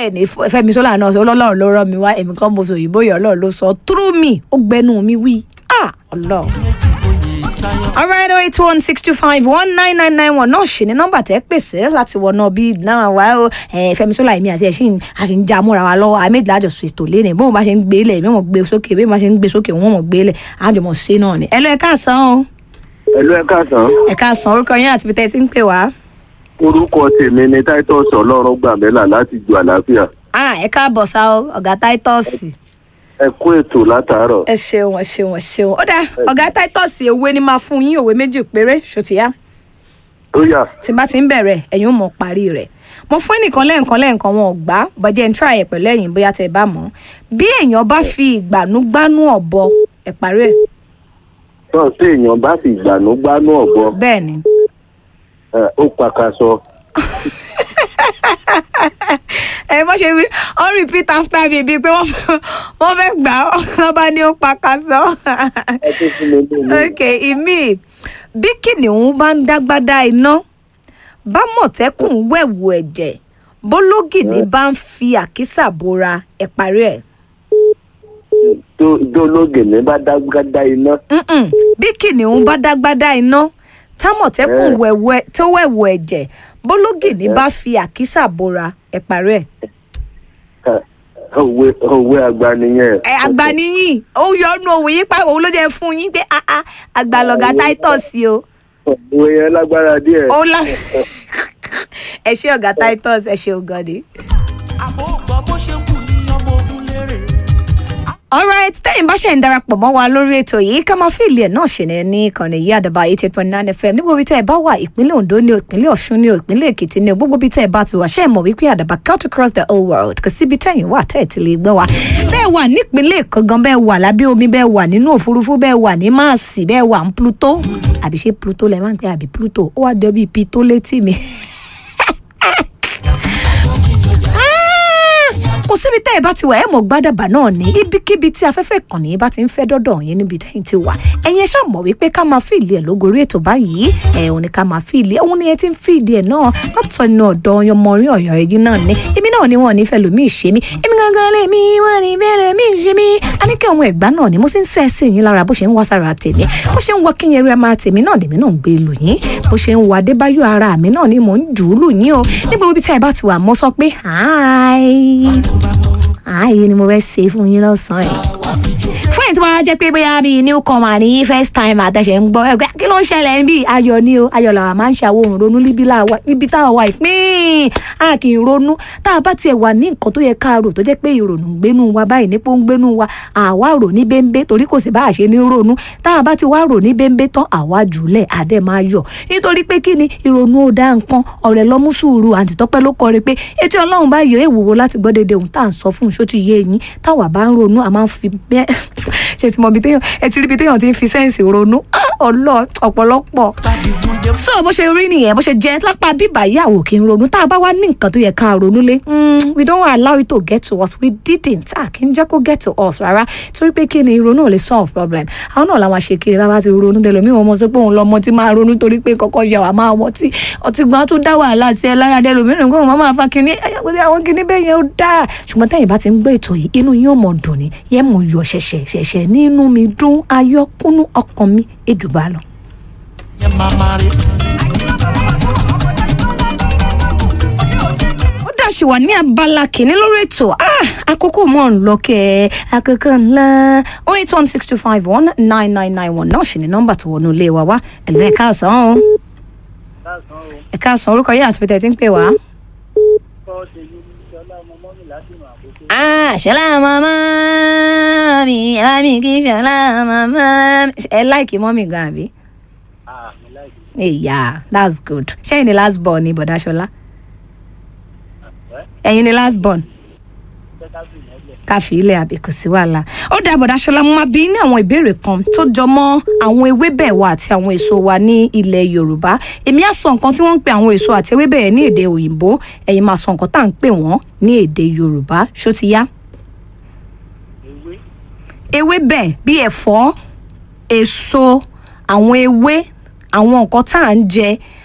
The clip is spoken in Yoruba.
bẹ́ẹ̀ ni Fẹ́mi Sola náà sọ ọlọ́run ló rán mi wá èmi kan mo sọ òyìnbó yẹn ọlọ́run ló sọ through me ó gbẹnu mi wí ah ọlọ́run. alright oh eight one six two five one nine nine nine one náà ṣì ní nọ́mbà tẹ́ pèsè láti wọnà bí náà wá ó Fẹ́mi Sola èmi àti ẹ̀ṣin àti ń já múra wa lọ́wọ́ àmẹ́dìlá àjọ sọ ètò lẹ́nu bí wọ́n bá ṣe ń gbé lẹ̀ bí wọ́n gbé sókè bí wọ́n bá ṣe ń gbé sókè wọ́n mọ̀ gbé lẹ̀ àjọmọ̀ sí náà ni. ẹ lọ ẹ káàsán o ẹlú ẹ káàsán ẹ káàsán orúkọ yín àti bíi tí ń pè wá. orúkọ tèmi ni titus ọlọ́run gbàmẹ́là láti ju àlàáfíà ah ẹ káàbọ̀ sá o ọ̀gá táítọ́ọ̀sì. ẹ kú ètò látàárọ̀ ẹ ṣeun ẹ ṣeun ẹ ṣeun ó dáa ọ̀gá táítọ́ọ̀sì òwe ni máa fún yín òwe méjì péré ṣòtìyá ó yá tí n bá ti ń bẹ̀rẹ̀ ẹ̀yin ò mọ̀ parí rẹ̀ mo fún ẹnìkan lẹ́ẹ̀kan lẹ́ẹ̀kan wọn ò gbá bọ́jẹ́ ń tíra ẹ̀ pẹ̀lú ẹ̀yìn bóyá tẹ́ ẹ bá mọ̀ bí èèyàn bá fi ìgbànúgbánú ọ̀bọ ẹ̀ parí ẹ̀ náà tí èèyàn bá fi ìgbànú gbánú ọ̀bọ bẹ́ẹ̀ ni ẹ, ó pàkàṣọ ẹ bọ́ ṣe wí ọ repeat after me bíi pé wọ́n fẹ́ wọ́n fẹ́ gbà ọ́ lọ́ba ní ó pa ká sọ. ẹ tó fún mi lónìí. ok ìmí bí kìnìún bá ń dágbádá iná bá mọ̀tẹ́kùn wẹ̀wù ẹ̀jẹ̀ bólógìní bá ń fi àkísà bora ẹ̀ parí ẹ̀. tó dólógè ní bá dágbádá iná Mm-mm. bí kìnìún bá dágbádá iná támọ̀tẹ́kùn Eh. wẹ̀wù ẹ̀- tó wẹ̀wù ẹ̀jẹ̀ bólógìní bá fi àkísà bora ẹ̀ parí ẹ̀. ẹ, òwe òwe àgbà nìyẹn ẹ àgbà níyìn ó yọ ọ́nù òwe yín pa òun ló jẹ́ fún yín pé ah ah àgbà lọ̀gá titus o òwe yẹn lágbára díẹ̀ ó lá ẹ ṣé ọ̀gá titus ẹ ṣé ọ̀gá ni. àbò gbọ́ bó ṣe ń kù ní ọmọ ogun lérè. alright tẹ́yìn bá ṣe ń darapọ̀ mọ́ wa lórí ètò yìí ká máa fi ilé ẹ̀ náà ṣe ní ní ìkànnì yìí àdàbà eighty eight point nine fm níbo ibi tẹ́ ẹ bá wà ìpínlẹ̀ ondo ní o ìpínlẹ̀ ọ̀ṣun ní o ìpínlẹ̀ èkìtì ní o gbogbo ibi tẹ́ ẹ bá ti wà ṣe é mọ̀ wípé àdàbà cut across the whole world kò síbi tẹ́yìn wà tẹ́ ẹ ti lè gbọ́ wa bẹ́ẹ̀ wà nípínlẹ̀ èkó gan bẹ́ẹ̀ wà lábẹ́ omi bẹ́ẹ̀ wà nínú òfurufú bẹ́ẹ̀ wà ní máàsì bẹ́ẹ̀ wà ní pluto àbí ṣé pluto lẹ máa ń pè àbí pluto ó wá jọ bíi pito létí mi kò síbi tẹ́ ẹ bá ti wà ẹ mọ̀ gbádàbà náà ní ibikíbi tí afẹ́fẹ́ ìkànnì bá ti ń fẹ́ dọ́dọ̀ yín níbi tẹ́yìn ti wà ẹ̀yin ẹ ṣáà mọ̀ wípé ká máa fìlì ẹ̀ lógorí ètò báyìí ẹ̀ òun ni ká máa fìlì ẹ̀ òun ni ẹ ti ń fìlì ẹ̀ náà látọ̀ inú ọ̀dọ̀ ọmọ orí ọ̀yọ́ ẹ̀yìn náà ni èmi náà ni wọn ò ní fẹ́ lómi ìṣe mi èmi gangan lè mi wọn ní bẹ́ẹ̀ mi ìṣe mi a ní kí àwọn ẹ̀gbá náà ni mo sì ń sẹ́ sí yín lára bó ṣe ń wá sára tèmi bó ṣe ń wọ kínyẹn rí ara tèmi náà lèmi náà ń gbé lù yín bó ṣe ń wọ adébáyọ̀ ara mi náà ni mò ń jù ú lù yín o nígbà ibi tí ẹ bá ti wà mo sọ pé hi ààyè ni mo fẹ́ ṣe fún yín lọ́sàn-án ẹ̀. fún èyí tí wọ́n á jẹ́ pé bóyá bíi newcomer ní first time àtẹ̀sẹ̀ ń gbọ́ ẹgbẹ́ kí ló ń ṣẹlẹ̀ ń bí ayọ̀ ni o ayọ̀ làwọn máa ń ṣàwọ̀ òun ronú níbi láwa- níbi táwa wà ìpín a kì í ronú tá a bá tiẹ̀ wà ní nǹkan tó yẹ ká rò tó jẹ́ pé ìrònú ń gbénú wa báyìí nípò ń gbénú wa àwa rò ní bẹ́ńbẹ́ torí kò sí bá a ṣe ní ronú tá a bá ti wá rò ní bẹ́ńbẹ́ tán àwa jùlẹ̀ àdẹ́ máa yọ̀ nítorí pé kí ni ìrònú ó dá nǹkan ọ̀rẹ́ lọ́mú sùúrù àǹtí tọ́pẹ́ ló kọrin pé etí ọlọ́run bá yọ èèwòwò láti gbọ́ dédé ohun tá à ń sọ fún un ṣó ti yé eyín táwa bá ń ronú a máa ń fi bẹ́ẹ̀ ṣe ti mọ ibi téèyàn ẹ ti rí ibi téèyàn ti ń fi sẹ́ǹsì ronú Ah, ọlọ́ ọ̀pọ̀lọpọ̀ so bó ṣe rí nìyẹn bó ṣe jẹ́ lápá bíbá ìyàwó kí n ronú tá a bá wá ní nǹkan tó yẹ ká ronú lé mm, we don't allow it to get to us we didn't a kì í jẹ́ kó get to us rárá torí pé kí ni ìrònú ò lè solve problem àwọn náà làwọn ṣe kiri lábá ti ronú tẹlẹ mi ò mọ sọ pé òun lọmọ tí máa ronú torí pé kọ́kọ́ yà wá máa wọ́n tí ọtí gbọ́n tó dá wàhálà sí ẹ lára dẹ lómìnira nǹkan wọn máa fa kinní ẹyàgbọ́dẹ àwọn kinní bẹ́ẹ̀ yẹn ó dáa ṣùgbọ́n tẹ́yìn bá ti ń gbé ètò yìí inú yín ò mọ̀ dùn ní yẹn mọ̀ yọ ṣẹ̀ṣẹ̀ ṣẹ̀ṣẹ̀ nínú mi dún ayọ́kúnú ọkàn mi èjùbá lọ. yẹn máa máa rí. ó dà ṣì wà ní abala kìíní lórí ètò Ah, àkókò mọ̀ ń lọ kẹ́ ẹ àkókò ńlá oh eight one six two five one nine nine nine one náà ṣì ní nọ́mbà tó wọnú ilé wa wá ẹ̀lú ẹ̀ka àsán o ẹ̀ka àsán orúkọ yìí àti pété tí ń pè wá. Ah, ṣọlá màmá mi ẹ bá mi kí ṣọlá màmá mi ẹ láìkí mọ́mì gan àbí. Yeah, that's good. ṣé ẹ̀yin ni last born ni bọ̀dá ṣọlá? ẹ̀yin ni last born? káfí ilé àbí kò sí wàhálà. ó dá bọ̀dá ṣọlá mo máa bí ní àwọn ìbéèrè kan tó jọ mọ́ àwọn ewébẹ̀ wa àti àwọn èso wa ní ilẹ̀ yorùbá èmi á sọ nǹkan tí wọ́n ń pè àwọn èso àti ewébẹ̀ yẹn ní èdè òyìnbó ẹ̀yin máa sọ nǹkan tá à ń pè wọ́n ní èdè yorùbá ṣó ti yá. ewébẹ̀ bíi ẹ̀fọ́ èso àwọn ewé àwọn nǹkan tá à ń jẹ